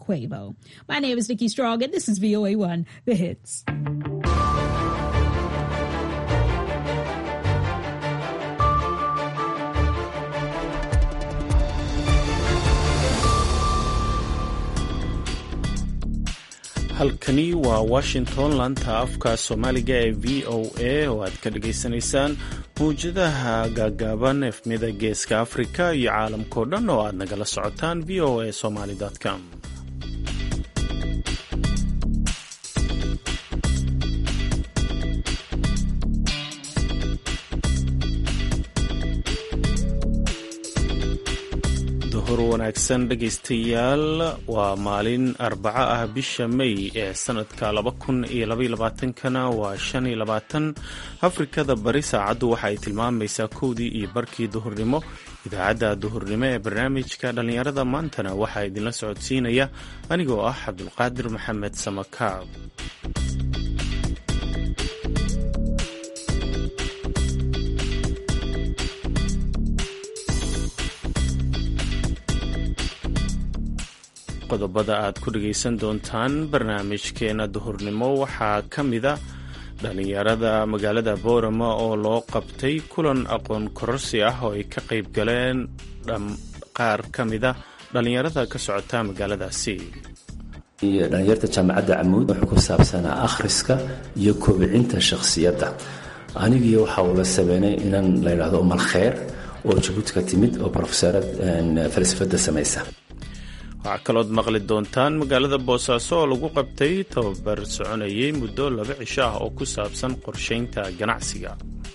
Quavo. My name is Nikki Strong, and this is VOA1, The Hits. halkani waa washington laanta afka soomaaliga ee v o a oo aad ka dhagaysanaysaan mawjadaha gaagaaban efmida geeska afrika iyo caalamkao dhan oo aad nagala socotaan v o a somaly com duhur wanaagsan dhegaystayaal waa maalin arbaco ah bisha may ee sanadka kana waa afrikada bari saacaddu waxa ay tilmaamaysaa kowdii iyo barkii duhurnimo idaacadda duhurnimo ee barnaamijka dhallinyarada maantana waxaa idinla socodsiinaya anigoo ah cabdulqaadir maxamed samakaab qodobada aad ku dhagaysan doontaan barnaamijkeena duhurnimo waxaa ka mida dhallinyarada magaalada boorama oo loo qabtay kulan aqoon kororsi ah oo ay ka qayb galeen qaar ka mida dhallinyarada ka socota magaaladaasi dhalinyarta jaamacadda camuud wuxuu ku saabsanaa akhriska iyo kobcinta shakhsiyadda anigiiyo waxa uu la sameynay inan la yidhaahdo umal kheer oo jabuuti ka timid oo profesorad falsafadda samaysa waxaa kalood maqli doontaan magaalada boosaaso oo lagu qabtay tababar soconayay muddo laba cisho ah oo ku saabsan qorshaynta ganacsiga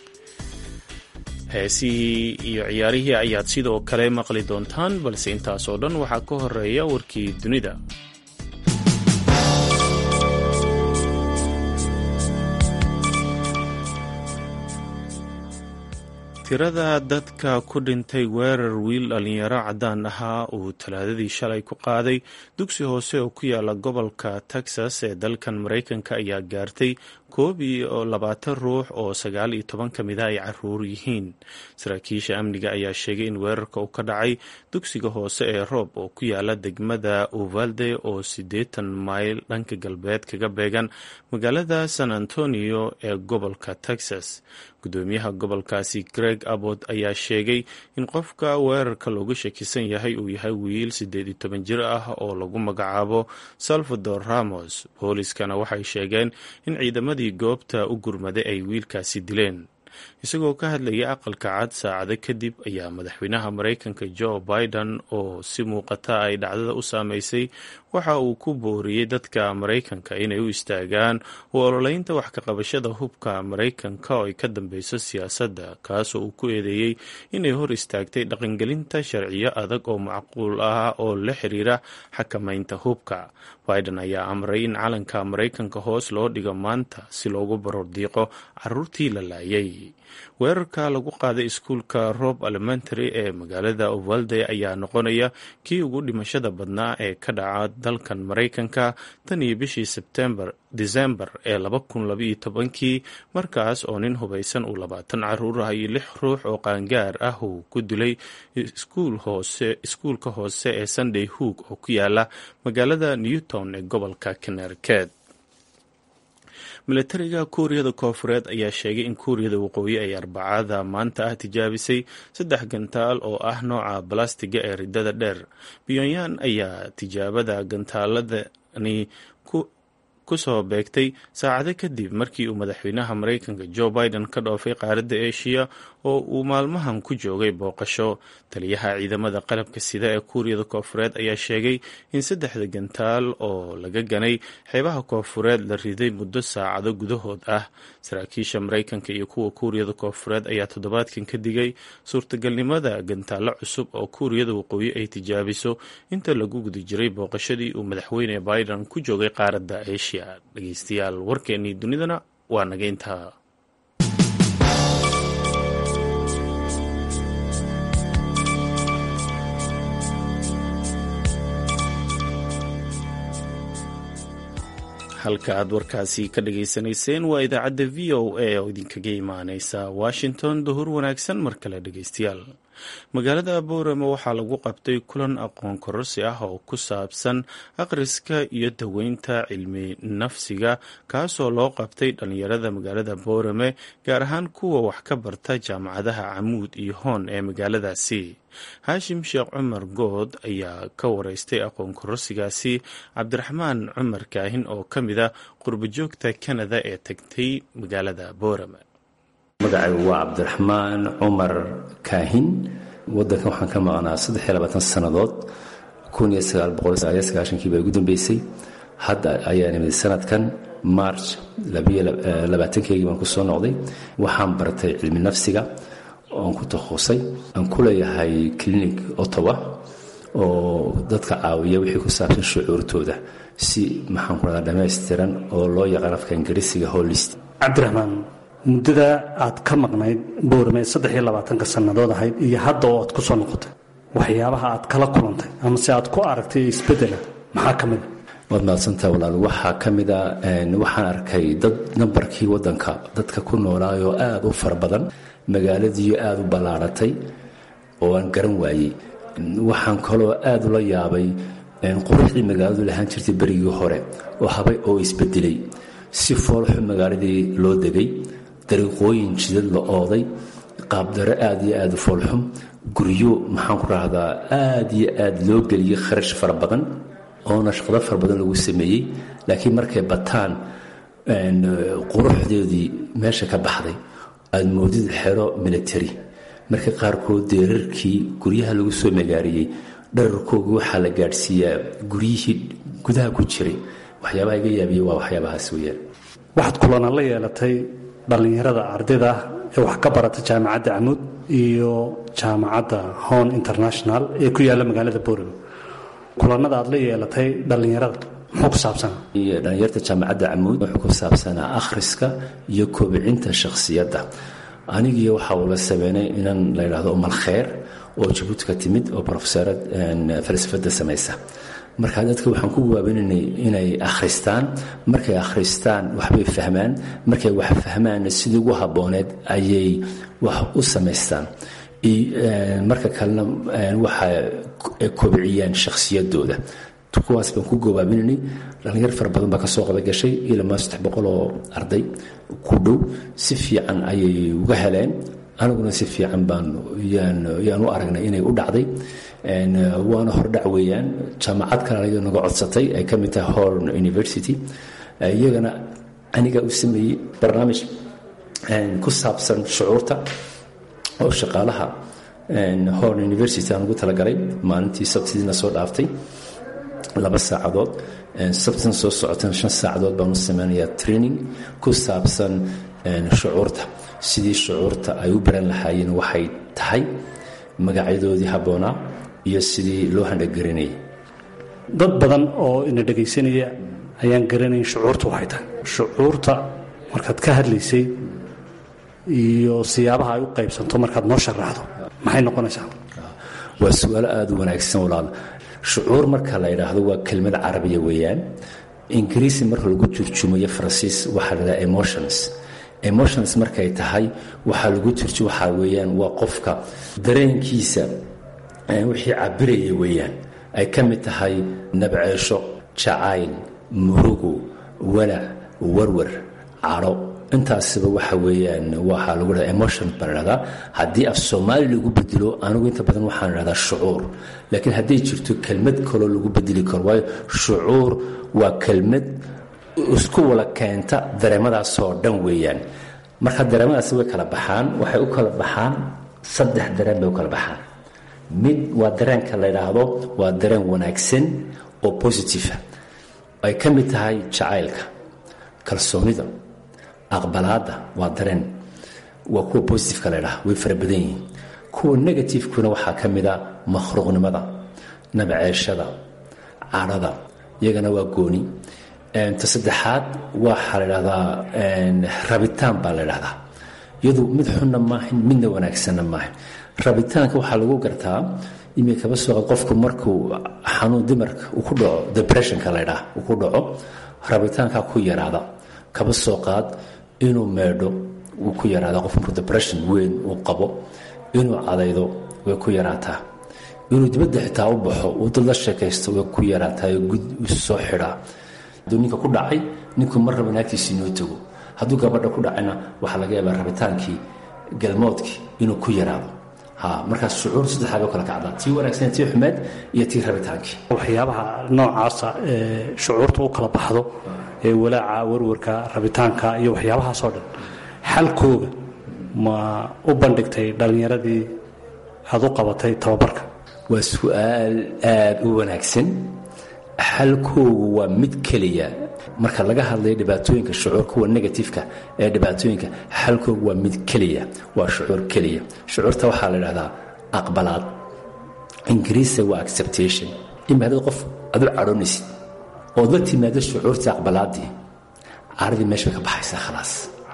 heesihii iyo ciyaarihii ayaad sidoo kale maqli doontaan balse intaasoo dhan waxaa ka horeeya warkii dunida tirada dadka ku dhintay weerar wiil dhallinyaro caddaan ahaa uu talaadadii shalay ku qaaday dugsi hoose oo ku yaala gobolka texas ee dalkan maraykanka ayaa gaartay koob iyo labaatan ruux oo sagaal iyo toban ka mida ay caruur yihiin saraakiisha amniga ayaa sheegay in weerarka uu ka dhacay dugsiga hoose ee roob oo ku yaala degmada uvalde oo siddeetan mayl dhanka galbeed kaga beegan magaalada san antonio ee gobolka texas gudoomiyaha gobolkaasi greg abbot ayaa sheegay in qofka weerarka looga shakisan yahay uu yahay wiil siddeed iyo toban jir ah oo lagu magacaabo salvador ramos booliskana waxay sheegeen in ciidamadii goobta u gurmaday ay wiilkaasi dileen isagoo ka hadlayay aqalka cad saacado kadib ayaa madaxweynaha maraykanka joe biden oo si muuqata ay dhacdada u saameysay waxa uu ku booriyey dadka maraykanka inay u istaagaan u ololeynta wax kaqabashada hubka maraykanka oo ay ka dambeyso siyaasadda kaasoo uu ku eedeeyey inay hor istaagtay dhaqangelinta sharciyo adag oo macquul ah oo la xiriira xakamaynta hubka biden ayaa amray in calanka maraykanka hoos loo dhigo maanta si loogu barordiiqo caruurtii la laayay weerarka lagu qaaday iskuulka rob elementary ee magaalada uvalde ayaa noqonaya kii ugu dhimashada badnaa ee ka dhaca dalkan maraykanka tan iyo bishii sebtembar disembar ee laba kun labaiyo tobankii markaas oo nin hubaysan uu labaatan caruur ah iyo lix ruux oo qaangaar ah uu ku dilay iskuulka hoose ee sunday hoog oo ku yaala magaalada newton ee gobolka connecticut milatariga kuuriyada koofureed ayaa sheegay in kuuriyada waqooyi ay arbacada maanta ah tijaabisay saddex gantaal oo ah nooca balastiga ee ridada dheer pyonyan ayaa tijaabada gantaaladani ku soo beegtay saacado kadib markii uu madaxweynaha maraykanka joe biden ka dhoofay qaaradda eshiya oo uu maalmahan ku joogay booqasho taliyaha ciidamada qalabka sida ee kuuriyada koofureed ayaa sheegay in saddexda gantaal oo laga ganay xeebaha koofureed la riday muddo saacado gudahood ah saraakiisha maraykanka iyo kuwa kuuriyada koofureed ayaa toddobaadkan ka digay suurtagalnimada gantaallo cusub oo kuuriyada waqooyi ay tijaabiso inta lagu guda jiray booqashadii uu madaxweyne biden ku joogay qaaradda eshiya dhegeystayaal warkeennii dunidana waa naga intaa halka aad warkaasi ka dhageysanayseen waa idaacadda v o a oo idinkaga imaaneysa washington duhur wanaagsan mar kale dhegeystayaal magaalada boorama waxaa lagu qabtay kulan aqoon kororsi ah oo ku saabsan akhriska iyo daweynta cilmi nafsiga kaasoo loo qabtay dhalinyarada magaalada boorame gaar ahaan kuwa wax ka barta jaamacadaha camuud iyo hoon ee magaaladaasi haashim sheekh cumar good ayaa ka wareystay aqoon kororsigaasi cabdiraxmaan cumar kaahin oo ka mid a qurbajoogta kanada ee tagtay magaalada boorame magacaygu waa cabdiraxmaan cumar kaahin wadankan waxaan ka maqnaa saddex iyo labaatan sannadood kun iyo sagaal boqol sagaaliyo sagaashankii baa ugu dambeysay hadda ayaa nimid sanadkan march labiyo labaatankeygii baan ku soo noqday waxaan bartay cilmi nafsiga oon ku takhuusay aan ku leeyahay clinic ottawa oo dadka caawiya wixii ku saabsan shucuurtooda si maxaan ku radaa dhammaystiran oo loo yaqaan afka ingiriisiga holist cabdiraxmaan muddada aad ka maqnayd boorame saddex iyo labaatanka sannadood ahayd iyo hadda oo aad ku soo noqotay waxyaabaha aad kala kulantay ama se aad ku aragtay isbedela maxaa ka mida waad mahadsantaha walaal waxaa ka mida waxaan arkay dad nambarkii wadanka dadka ku noolaayoo aada u fara badan magaaladiiyo aada u ballaaratay oo aan garan waayey waxaan kaloo aada ula yaabay quruxdii magaaladu lahaan jirtay berigii hore oo habay oo isbedelay si foolxu magaaladii loo degay dariiqooyin jidad la ooday qaabdaro aada iyo aada u foolxum guryo maxaan ku rahdaa aada iyo aada loo geliyey kharash fara badan oona shaqdo fara badan lagu sameeyey laakiin markay bataan quruxdeedii meesha ka baxday aada moodid xero military marka qaarkood deerarkii guryaha lagu soo magaariyey dhararkooga waxaa la gaadhsiiyaa guryihii gudaha ku jiray waxyaabaha iga yaabiya waa waxyaabahaas weyaan waxaad kulana la yeelatay dhallinyarada ardayda ah ee wax ka barata jaamacadda camuud iyo jaamacadda hon international ee ku yaalla magaalada boorame kulanada aad la yeelatay dhallinyarada muxuu ku saabsanaa dhalinyarta jaamacadda camuud wuxuu ku saabsanaa akhriska iyo koobicinta shakhsiyadda anigii waxa uu la sameynay inan la yidhahdo umal kheer oo jabuuti ka timid oo profesorad falsafadda samaysa marka dadka waxaan ku waabinaynay inay akhristaan markay akhristaan waxbay fahmaan markay wax fahmaanna sidii ugu habbooneed ayay wax u samaystaan marka kalena waxay kobciyaan shakhsiyadooda kuwaas baan ku gobaabinanay dhallinyar fara badan baa kasoo qaba gashay ilama saddex boqol oo arday ku dhow si fiican ayay uga heleen aniguna si fiican baan yaan u aragnay inay u dhacday waana hordhac weeyaan jaamacad kale aniga naga codsatay ay ka mid tahay horn university iyagana anigaa u sameeyey barnaamij ku saabsan shucuurta oo shaqaalaha horn university aan ugu talagalay maalintii sabtidiina soo dhaaftay laba saacadood sabtan soo socotan shan saacadood baan u sameynayaa training ku saabsan shucuurta sidii shucuurta ay u baran lahaayeen waxay tahay magacyadoodii habboonaa iyo sidii loo handhagarinayay dad badan oo ina dhegaysanaya ayaan garanayn shucuurta waxay tahay shucuurta markaad ka hadlaysay iyo siyaabaha ay u qaybsanto markaad noo sharaxdo maxay noqonaysaa waa su-aalo aada u wanaagsan walaal shucuur marka la yidhaahdo waa kelmad carabiya weeyaan ingiriisi marka lagu turjumayo faransiis waxaa la dhaha emotions emotions markay tahay waxaa lagu turju waxaa weeyaan waa qofka dareenkiisa wixii cabiraya weeyaan ay ka mid tahay nabceesho jacayl murugo walac warwar cadho intaasiba waxa weeyaan waxaa lagu dhahdaa emotion baa la dhahdaa haddii af soomaali lagu bedelo anigu inta badan waxaan dhahdaa shucuur laakiin hadday jirto kelmad kaloo lagu bedeli karo waayo shucuur waa kelmad isku wala keenta dareemadaasoo dhan weeyaan marka dareemadaasi way kala baxaan waxay u kala baxaan saddex dareen bay u kala baxaan mid waa dareenka la yidhaahdo waa dareen wanaagsan oo positiva ay ka mid tahay jacaylka kalsoonida aqbalaadda waa dareen waa kuwa positiveka la ydhaha way fara badan yihiin kuwa negativekuna waxaa ka mid a makhluuqnimada nabceeshada cadhada iyagana waa gooni ta saddexaad waxaa la dhahdaa rabitaan baa la dhahdaa iyadu mid xunna maahan midna wanaagsanna maahan rabitaanka waxaa lagu gartaa imi kaba soo qaad qofku markuu xanuun dimarka uu ku dhaco depressionka la ydhaha uu ku dhaco rabitaankaa ku yaraada kaba soo qaad inuu meedho uu ku yaraada qof markuu depression weyn uu qabo inuu cadaydo way ku yaraataa inuu dibadda xitaa u baxo uu dad la sheekaysto way ku yaraataa gud isu soo xidhaa hadduu ninka ku dhacay ninku mar raba naagtiisi inoo tago hadduu gabadha ku dhacayna waxaa laga yaabaa rabitaankii galmoodkii inuu ku yaraado ha markaas shucuur saddexdaa bay kala kacdaa tii wanaagsan tii xumeed iyo tii rabitaankii waxyaabaha noocaasa ee shucuurta u kala baxdo ee walaaca warwarka rabitaanka iyo waxyaabahaasoo dhan xalkooga ma u bandhigtay dhallinyaradii aad u qabatay tababarka waa su-aal aada u wanaagsan xalkoogu waa mid keliya marka laga hadlayo dhibaatooyinka shucuur kuwa negatifeka ee dhibaatooyinka xalkoogu waa mid keliya waa shucuur keliya shucuurta waxaa la dhahdaa aqbalaad ingiriisa waa acceptation ima hadad qof adu cadhoonaysid ood la timaado shucuurtii aqbalaadii caradii meesha bay ka baxaysaa khalaas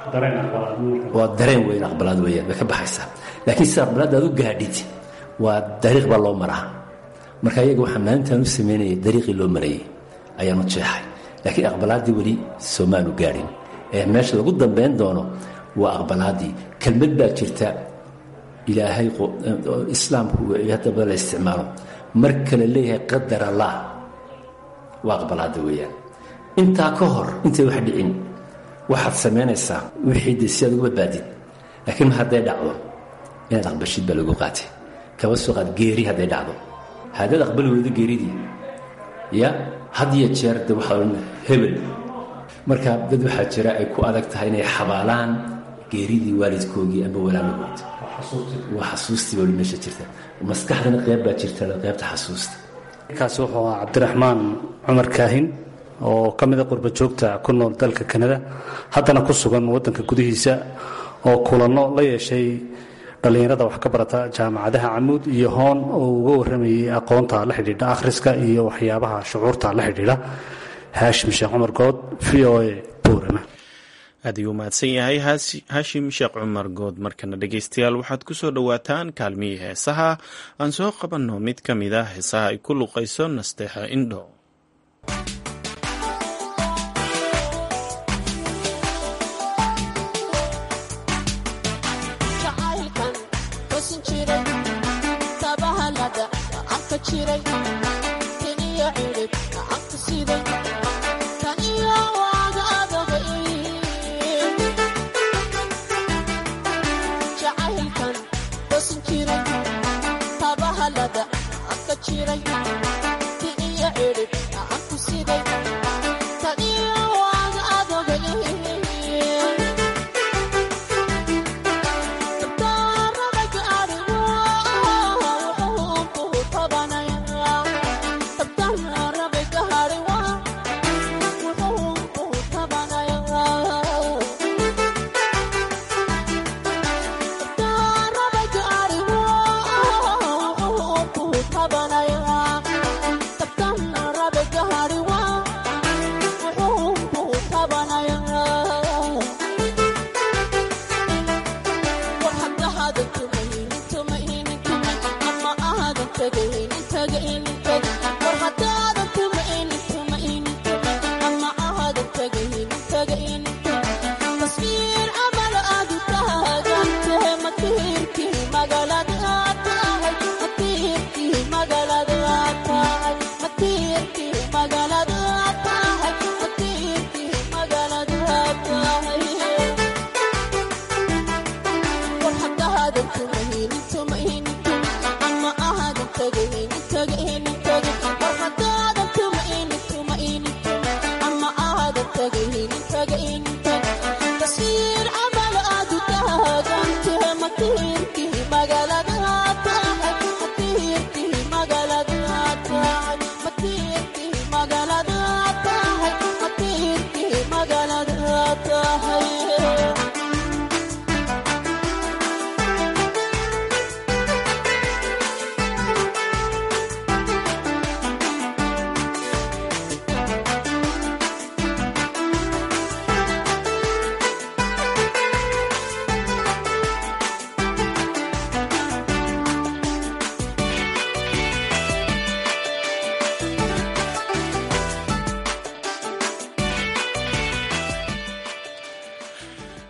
waa dareen weyn aqbalaad weyaan bay ka baxaysaa laakiin sida aqbalaadda aad u gaadhid waa dariiq baa loo maraa marka iyaga waxaa maalintaan u samaynayay dariiqii loo marayay ayaanu jeexay laakiin aqbalaaddii weli soomaanu gaadhin ee meesha lagu dambayn doono waa aqbalaaddii kelmad baa jirta ilaahay islaamku haddaba la isticmaalo marka la leeyahay qadar allah waa aqbalaadda weeyaan intaa ka hor intay wax dhicin waxaad samaynaysaa wixii de si aad ugu badbaadid laakiin mar hadday dhacdo inaad aqbashid baa lagu qaatay kaba soo qaad geeri hadday dhacdo haddaad aqbali weydo geeridii ya had iyo jeer de waxaa odhan hebel marka dad waxaa jira ay ku adag tahay inay xabaalaan geeridii waalidkoogii amba walaalahood waa xasuustii baa meesha jirta maskaxdana qeyb baa jirta qeybta xasuusta kaasi wuxuu ahaa cabdiraxmaan cumar kaahin oo ka mida qurba joogta ku nool dalka kanada haddana ku sugan waddanka gudihiisa oo kulanno la yeeshay dhallinyarada wax ka barata jaamacadaha camuud iyo hoon oo uga warramayay aqoonta la xidhiidha akhriska iyo waxyaabaha shucuurta la xidhiidha haashim sheekh cumar good v o a buurama aad ayuu mahadsan yahay haashim sheekh cumar good markana dhegeystayaal waxaad ku soo dhowaataan kaalmihii heesaha aan soo qabanno mid ka mid a heesaha ay ku luqayso nasteexa indho Bye.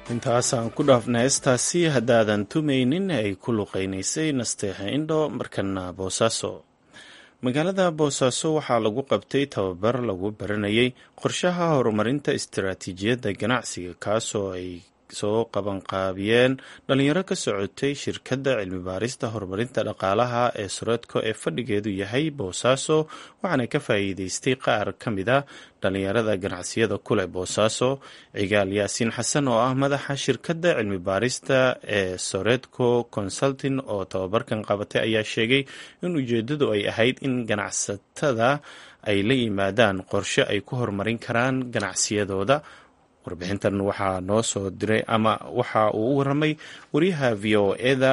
intaasaan ku dhaafna heestaasi haddaadan tumaynin ay ku luqaynaysay nasteexa indho markana boosaaso magaalada boosaaso waxaa lagu qabtay tababar lagu baranayay qorshaha horumarinta istaraatiijiyadda ganacsiga kaasoo ay soo qabanqaabiyeen dhalinyaro ka socotay shirkadda cilmi baarista horumarinta dhaqaalaha ee sureedko ee fadhigeedu yahay boosaaso waxaana ka faa'iideystay qaar ka mid a dhalinyarada ganacsiyada kuleh boosaaso cigaal yaasiin xasan oo ah madaxa shirkadda cilmi baarista ee soredco consulting oo tababarkan qabatay ayaa sheegay in ujeedadu ay ahayd in ganacsatada ay la yimaadaan qorshe ay ku horumarin karaan ganacsiyadooda warbixintan waxaa noo soo diray ama waxa uu u waramay wariyaha v o eda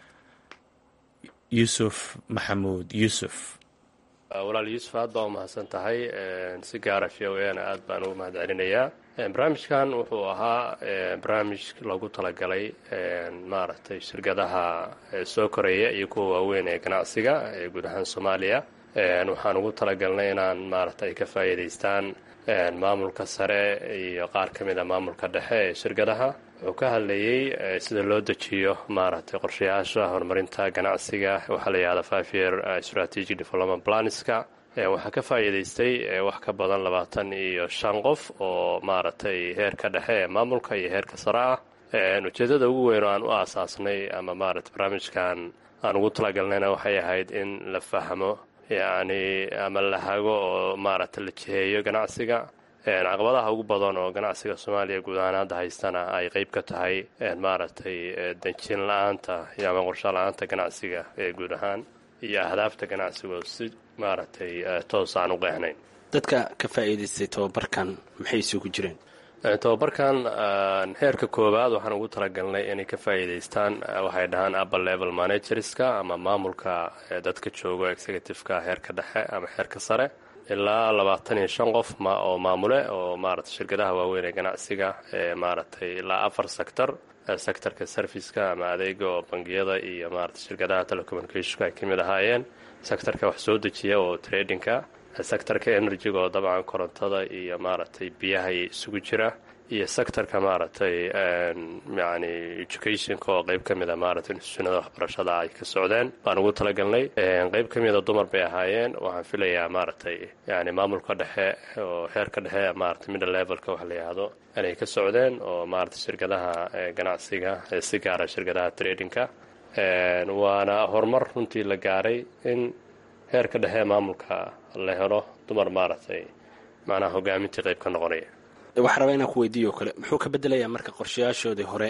yuusuf maxamuud yuusuf walaal yuusuf aad baa umahadsan tahay si gaara v o ena aad baan ugu mahad celinayaa barnaamijkan wuxuu ahaa barnaamij loogu talagalay maaragtay shirkadaha soo koreeya iyo kuwa waaweyn ee ganacsiga ee guud ahaan soomaaliya waxaan ugu talagalnay inaan maaragtay ay ka faa'iidaystaan maamulka sare iyo qaar ka mid a maamulka dhexe ee shirkadaha wuxuu ka hadlayey sida loo dejiyo maaragtay qorshayaasha horumarinta ganacsiga waxaa la yihahda five year strategic development planska waxaa ka faa'iidaystay wax ka badan labaatan iyo shan qof oo maaragtay heerka dhexe ee maamulka iyo heerka sare ah ujeeddada ugu weyn oo aan u aasaasnay ama maaragtay barnaamijkan aan ugu talagalnayna waxay ahayd in la fahmo yacni ama la hago oo maaragtay la jiheeyo ganacsiga caqabadaha ugu badan oo ganacsiga soomaaliya guud ahaan hadda haystana ay qeyb ka tahay maaragtay danjin la-aanta iyo ama qorsho la-aanta ganacsiga ee guud ahaan iyo ahdaafta ganacsigo si maaragtay toos aan u qeexnayn dadka ka faa'iidaystay tababarkan maxay isugu jireen tababarkan heerka koowaad waxaan ugu talagalnay inay ka faa'iidaystaan waxay dhahaan upper level managerska ama maamulka dadka joogo executiveka heerka dhexe ama heerka sare ilaa labaatan iyo shan qof oo maamule oo maaragtay shirkadaha waaweyn ee ganacsiga ee maaragtay ilaa afar sector sectorka serviceka ama adeega oo bangiyada iyo maaragtay shirkadaha telecommunicationka ay ka mid ahaayeen sectorka wax soo dejiya oo tradingka sectorka energyga oo dabcan korontada iyo maaragtay biyaha isugu jira iyo sectorka maaragtay yani educationka oo qeyb ka mid a maaragtay institutionada waxbarashada ay ka socdeen baan ugu talagalnay qeyb ka mida dumar bay ahaayeen waxaan filayaa maaragtay yani maamulka dhexe oo heerka dhexe maaragtay middle levelka wax la yihahdo inay ka socdeen oo maaragtay shirkadaha ganacsiga si gaara shirkadaha tradingka waana horumar runtii la gaaray in heerka dhexe maamulka la helo dumar maaragtay macnaha hogaamintii qayb ka noqonaya waxaa rabaa inaan ku weydiiyo o kale muxuu ka bedelayaa marka qorshayaashoodii hore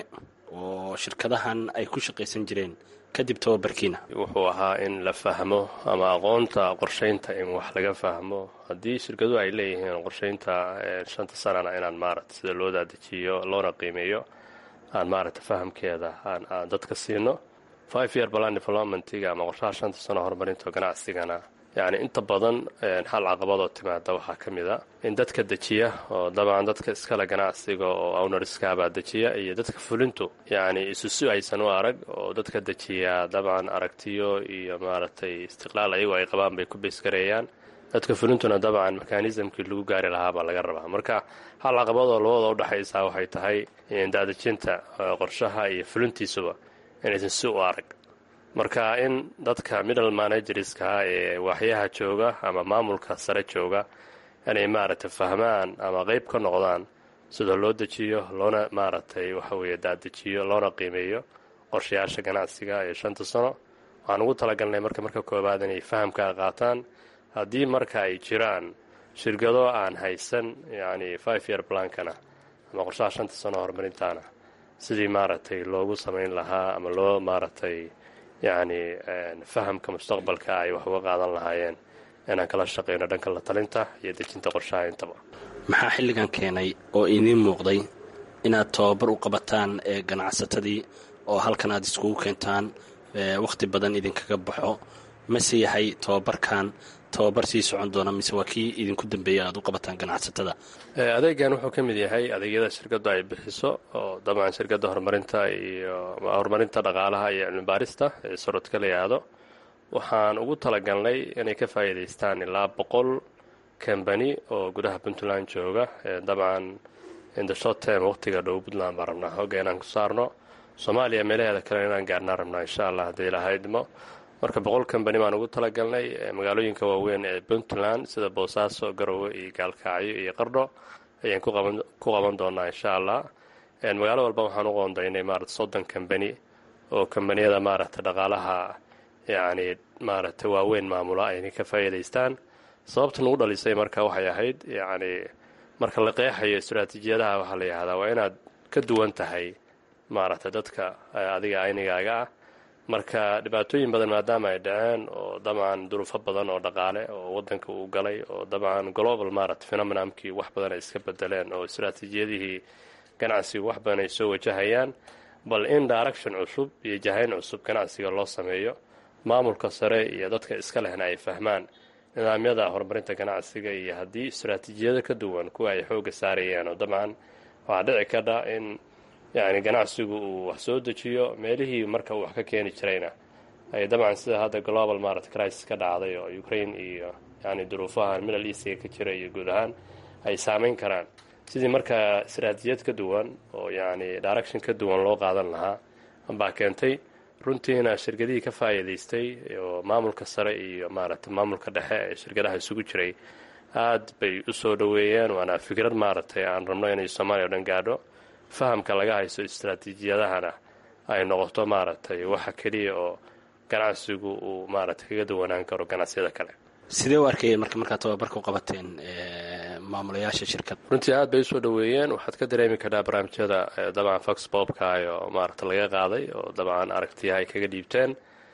oo shirkadahan ay ku shaqaysan jireen kadib tababarkiina wuxuu ahaa in la fahmo ama aqoonta qorshaynta in wax laga fahmo haddii shirkaduhu ay leeyihiin qorshaynta shanta sanana inaan maaragta sida loo daadejiyo loona qiimeeyo aan maaragta fahamkeeda aan dadka siino five year plan developmentiga ama qorshaha shanta sano horumarinta ganacsigana yacni inta badan hal caqabadoo timaada waxaa ka mid a in dadka dejiya oo dabcan dadka iskale ganacsiga oo ownerskaabaa dejiya iyo dadka fulintu yacni isusu aysan u arag oo dadka dejiya dabcan aragtiyo iyo maaragtay istiqlaal ayagu ay qabaan bay ku beysgareeyaan dadka fulintuna dabcan mekanismkii lagu gaari lahaa baa laga rabaa marka hal caqabadoo labada udhexaysaa waxay tahay daadejinta qorshaha iyo fulintiisuba inaysan si u arag marka in dadka middle managerska ee waaxyaha jooga ama maamulka sare jooga inay maaragtay fahmaan ama qeyb ka noqdaan sida loo dejiyo loona maaragtay waxa weeye daadejiyo loona qiimeeyo qorshayaasha ganacsiga ee shanta sano waxaan ugu talagalnay marka marka koowaad inay fahamkaa qaataan haddii marka ay jiraan shirkado aan haysan yacni five year plankana ama qorshaha shanta sano horumarintaana sidii maaragtay loogu samayn lahaa ama loo maaragtay yacni fahamka mustaqbalka ay wax uga qaadan lahaayeen inaan kala shaqayno dhanka la talinta iyo dejinta qorshaha intaba maxaa xilligan keenay oo idiin muuqday inaad tababar u qabataan ee ganacsatadii oo halkan aad iskugu keentaan wakhti badan idinkaga baxo mase yahay tababarkan tababar sii socon doona mise waa kii idinku dambeeya aad u qabataan ganacsatada adeegan wuxuu ka mid yahay adeegyada shirkaddu ay bixiso oo dabcan shirkadda horumarinta iyo horumarinta dhaqaalaha iyo cilmibaarista ee sorodka la yidhaahdo waxaan ugu talagalnay inay ka faa'iidaystaan ilaa boqol kambani oo gudaha puntland jooga dabcan in the short term waqtiga dhow puntland baan rabnaa hogga inaan ku saarno soomaaliya meelaheeda kale inaan gaarnaan rabnaa insha allah haddii ilahaydmo marka boqol kambani baan ugu talagalnay magaalooyinka waaweyn ee puntland sida boosaaso garowe iyo gaalkacyo iyo qardho ayaan ku qaban doonaa insha allah magaalo walba waxaan u qoondaynay maarata soddon kambani oo kambaniyada maaragta dhaqaalaha yacni maaragta waaweyn maamula ayna ka faa'iidaystaan sababta nagu dhalisay marka waxay ahayd yacni marka la qeexayo istaraatiijiyadaha waxaa la yihahdaa waa inaad ka duwan tahay maaragta dadka adiga aynigaaga ah marka dhibaatooyin badan maadaama ay dhaceen oo dabcan duruufo badan oo dhaqaale oo wadanka uu galay oo dabcan global maaragta phenomenamkii wax badan ay iska bedeleen oo istaraatiijiyadihii ganacsigu wax badan ay soo wajahayaan bal in direction cusub iyo jahayn cusub ganacsiga loo sameeyo maamulka sare iyo dadka iska lehna ay fahmaan nidaamyada horumarinta ganacsiga iyo haddii istaraatiijiyado ka duwan kuwa ay xoogga saarayeen oo dabcan waxaa dhici kadha in yacni ganacsigu uu wax soo dejiyo meelihii marka uu wax ka keeni jirayna ay dabcan sida hadda global maarata crisis ka dhacday oo ukraine iyo yani duruufahan middle eastiga ka jira iyo guud ahaan ay saameyn karaan sidii markaa istaraatiijiyad ka duwan oo yacni direction ka duwan loo qaadan lahaa baa keentay runtiina shirkadihii ka faa'iidaystay oo maamulka sare iyo maaragta maamulka dhexe ee shirkadaha isugu jiray aad bay u soo dhoweeyeen waana fikrad maaragtay aan rabno inay soomaaliya o dhan gaadho fahamka laga haysto istaraatiijiyadahana ay noqoto maaragtay waxa keliya oo ganacsigu uu maaragtay kaga duwanaan karo ganacsiyada kale sidee u arkayeen marka markaad tababarka u qabateen maamulayaasha shirkad runtii aad bay usoo dhoweeyeen waxaad ka dareemi kartaa barnaamijyada dabcan fox bobkaay oo maaragta laga qaaday oo dabcan aragtiyaha ay kaga dhiibteen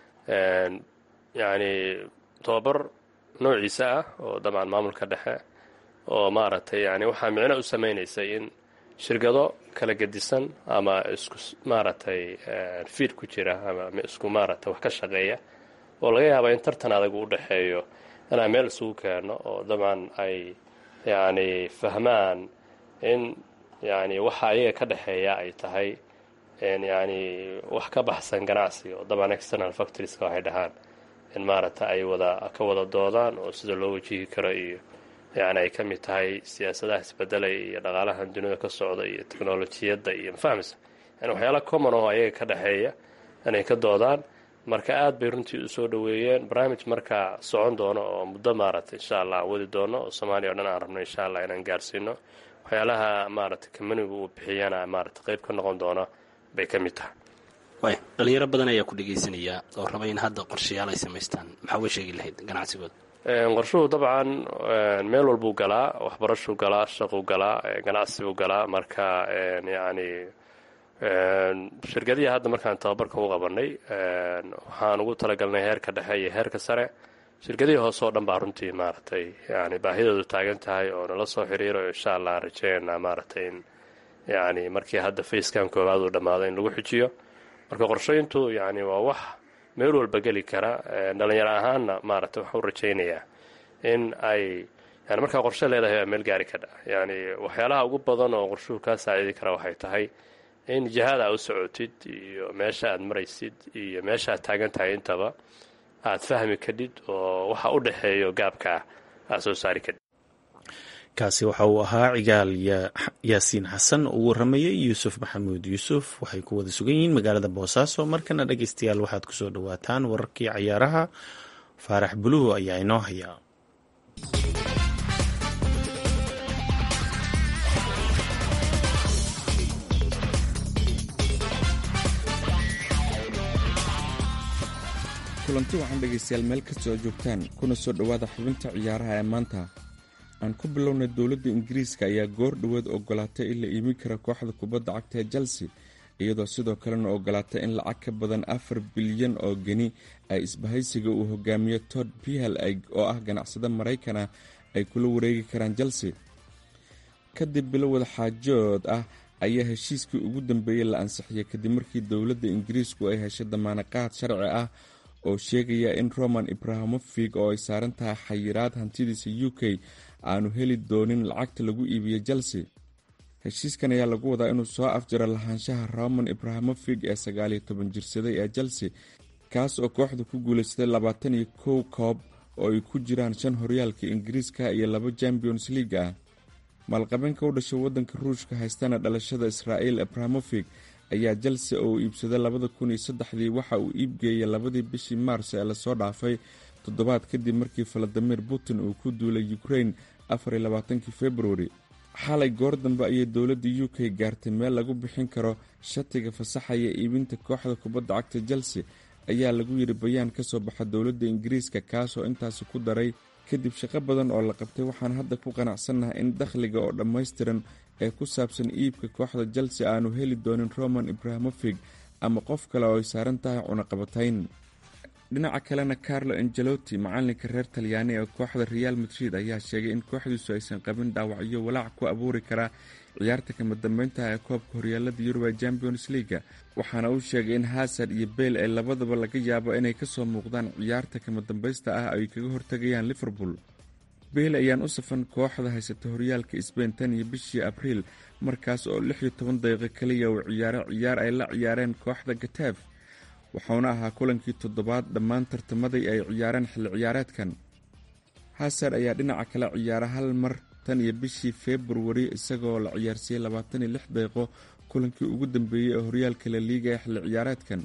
yacni tababar noociisa ah oo dabcan maamulka dhexe oo maaragtay yani waxaa micno u samaynaysay in shirkado kala gedisan ama isku maaragtay fiid ku jira ama isku maaragtay wax ka shaqeeya oo laga yaaba in tartan adag u dhexeeyo inaan meel isugu keeno oo dabcan ay yacni fahmaan in yani waxa ayaga ka dhexeeya ay tahay yani wax ka baxsan ganacsiga oo dabcan external factorieska waxay dhahaan in maaragta ay wada ka wada doodaan oo sida loo wajihi karo iyo yani ay ka mid tahay siyaasadaha isbedelaya iyo dhaqaalahan dunida ka socda iyo technolojiyadda iyo mafahmsa yani waxyaala common oo ayaga ka dhexeeya inay ka doodaan marka aad bay runtii usoo dhoweeyeen barnaamij markaa socon doono oo muddo maaragtay insha allah aan wadi doono oo soomaaliya o dhan aan rabno insha allah inaan gaarsiino waxyaalaha maaragtay kamanigu uu bixiyana maaragtay qayb ka noqon doona bay ka mid tahay way dhalinyaro badan ayaa ku dhegaysanaya oo raba in hadda qorshayaal ay samaystaan maxaa uga sheegi lahayd ganacsigooda qorshuhu dabcan meel walbuu galaa waxbarashuu galaa shaquu galaa ganacsibuu galaa marka yacni shirkadihii hadda markaan tababarka u qabanay waxaan ugu talagalnay heerka dhexe iyo heerka sare shirkadihii hoose oo dhan baa runtii maaragtay yani baahidoodu taagan tahay oo nala soo xiriiro insha allah aan rajeynaa maaragtay in yani markii hadda facekan koowaad uu dhammaado in lagu xujiyo marka qorshayntu yani waa wax meel walba geli kara dhalinyaro ahaanna maaragtay waxaan u rajaynayaa in ay yani markaa qorshe leedahay waa meel gaari kadha yani waxyaalaha ugu badan oo qorshuhu kaa saacidi kara waxay tahay in jihada aad u socotid iyo meesha aad maraysid iyo meesha aad taagan tahay intaba aad fahmi kadhid oo waxa u dhexeeyo gaabkaa aad soo saari kadhid kaasi waxa uu ahaa cigaal yaasiin xasan oo u waramayay yuusuf maxamuud yuusuf waxay ku wada sugan yihiin magaalada boosaaso markana dhegeystayaal waxaad kusoo dhawaataan wararkii cayaaraha faarax buluhu ayaa inoo hayaa kulanti waxaan dhegaystayaal meel kastoo joogtaan kuna soo dhowaada xubinta ciyaaraha ee maanta aan ku bilownay dowladda ingiriiska ayaa goor dhoweed ogolaatay in la iimin kara kooxda kubadda cagta ee chelsea iyadoo sidoo kalena ogolaatay in lacag ka badan afar bilyan oo geni ay isbahaysiga uu hogaamiyo tod pihal oo ah ganacsade maraykana ay kula wareegi karaan chelsea kadib bilo wadaxaajood ah ayaa heshiiskii ugu dambeeyey la ansixiyay kadib markii dowladda ingiriisku ay heshay damaanaqaad sharci ah oo sheegaya in roman ibrahamofig oo ay saaran tahay xayiraad hantidiisa u k aanu heli doonin lacagta lagu iibiyo chelsea heshiiskan ayaa lagu wadaa inuu soo afjaro lahaanshaha roman ibrahamofig ee sagaaliyo toban jirsaday ee chelsea kaas oo kooxda ku guulaystay labaatan iyo kow koob oo ay ku jiraan shan horyaalka ingiriiska iyo laba champions league ah maalqabeenka u dhashay waddanka ruushka haystana dhalashada israa'iil abrahamofig ayaa chelsea oo uu iibsaday labada kun iyo saddexdii waxa uu iibgeeyay labadii bishii maars ee lasoo dhaafay toddobaad kadib markii valadimir putin uu ku duulay ukrain afar iyo labaatankii februari xalay goor dambe ayay dowladda u k gaartay meel lagu bixin karo shatiga fasaxaya iibinta kooxda kubadda cagta chelsea ayaa lagu yidhi bayaan ka soo baxa dowladda ingiriiska kaasoo intaasi ku daray kadib shaqo badan oo la qabtay waxaan hadda ku qanacsannahay in dakhliga oo dhammaystiran ee ku saabsan iibka kooxda chelsea aanu heli doonin roman ibrahamofig ama qof kale oo ay saaran tahay cunaqabatayn dhinaca kalena carlo angelotti macalinka reer talyaani ee kooxda real madrid ayaa sheegay in kooxdiisu aysan qabin dhaawacyo walaac ku abuuri karaa ciyaarta kama dambeyntaha ee koobka horyaalada yuruba champions leaga waxaana uu sheegay in hasard iyo beyl ay labadaba laga yaabo inay kasoo muuqdaan ciyaarta kama dambaysta ah ay kaga hortegayaan liverpool beyl ayaan u safan kooxda haysata horyaalka sbain tan iyo bishii abriil markaas oo lix iyo toban daqiiqo kaliya uu ciyaaro ciyaar ay la ciyaareen kooxda gataaf wuxuuna ahaa kulankii toddobaad dhammaan tartamadii ay ciyaareen xilli ciyaareedkan hasard ayaa dhinaca kale ciyaara hal mar tan iyo bishii februari isagoo la ciyaarsiiyey labaatan iyo lix daqiiqo kulankii ugu dambeeyey ee horyaalka la liiga ee xilli ciyaareedkan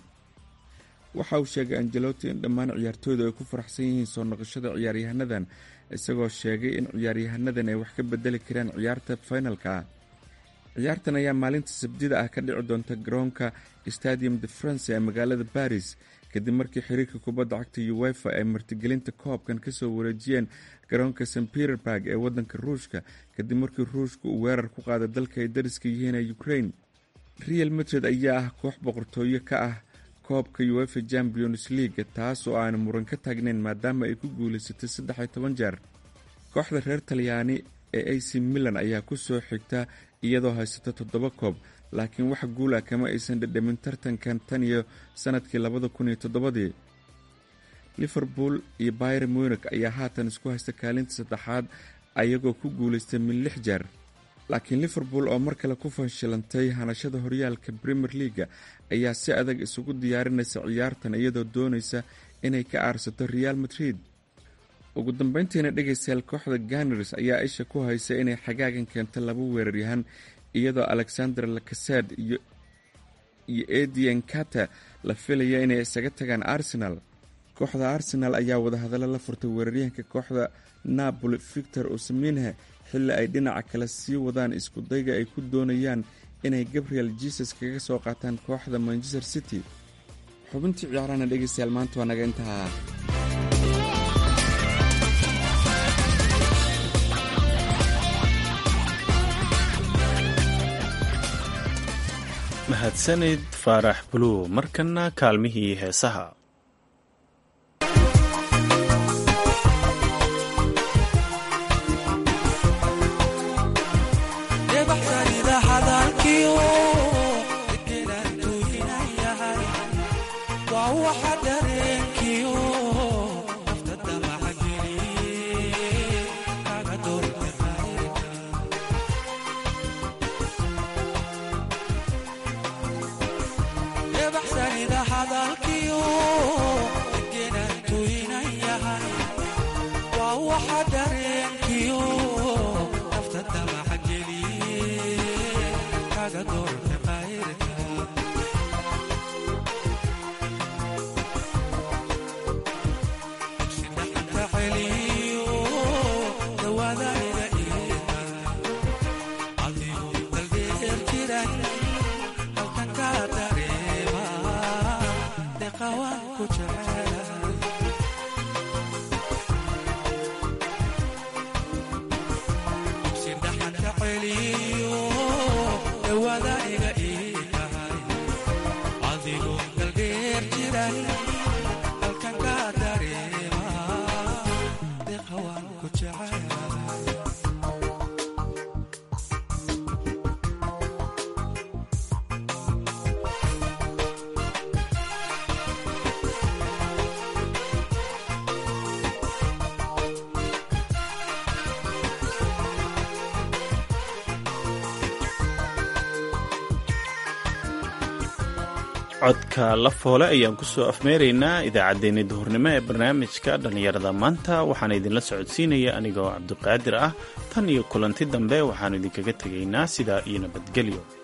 waxa uu sheegay angelotti in dhammaan ciyaartooydu ay ku faraxsan yihiin soo noqoshada ciyaaryahanadan isagoo sheegay in ciyaaryahanadan ay wax ka bedeli karaan ciyaarta finalka ah ciyaartan ayaa maalinta sabdida ah ka dhici doonta garoonka stadium de france ee magaalada baris kadib markii xiriirka kubadda cagta uwefa ay martigelinta koobkan kasoo wareejiyeen garoonka st peterburg ee wadanka ruushka kadib markii ruushka uu weerar ku qaaday dalka ay dariska yihiin ee ukraine real madrid ayaa ah koox boqortooyo ka ah koobka uefa champions league taas oo aan muran ka taagnayn maadaama ay ku guulaysatay saddex iyo toban jeer kooxda reer talyaani ee ac milan ayaa kusoo xigta iyadoo haysata toddoba koob laakiin wax guul ah kama aysan dhadhamin tartankan tan iyo sanadkii labada kun iyo toddobadii liverpool iyo byr munik ayaa haatan isku haysta kaalinta saddexaad ayagoo ku guulaystay min lix jeer laakiin liverpool oo mar kale ku fashilantay hanashada horyaalka premier leaga ayaa si adag isugu diyaarinaysa ciyaartan iyadoo doonaysa inay ka aarsato real madrid ugu dambeyntiina dhegaystayaal kooxda ganars ayaa isha ku haysa inay xagaagan keento laba weeraryahan iyadoo alexander lakased iyo edian kata la filaya inay isaga tagaan arsenal kooxda arsenal ayaa wadahadallo la furtay weeraryahanka kooxda napoli victor osaminhe xilli ay dhinaca kale sii wadaan iskudayga ay ku doonayaan inay gabriel jesus kaga soo qaataan kooxda manchester city xubintii ciyaarana dhegaystayaal maanta waa naga intaha mahadsanid faarax buluw markana kaalmihii heesaha codka la foole ayaan kusoo afmeeraynaa idaacaddeenni duhurnimo ee barnaamijka dhallinyarada maanta waxaana idinla socodsiinaya anigoo cabdiqaadir ah tan iyo kulanti dambe waxaannu idinkaga tegaynaa sidaa iyo nabadgelyo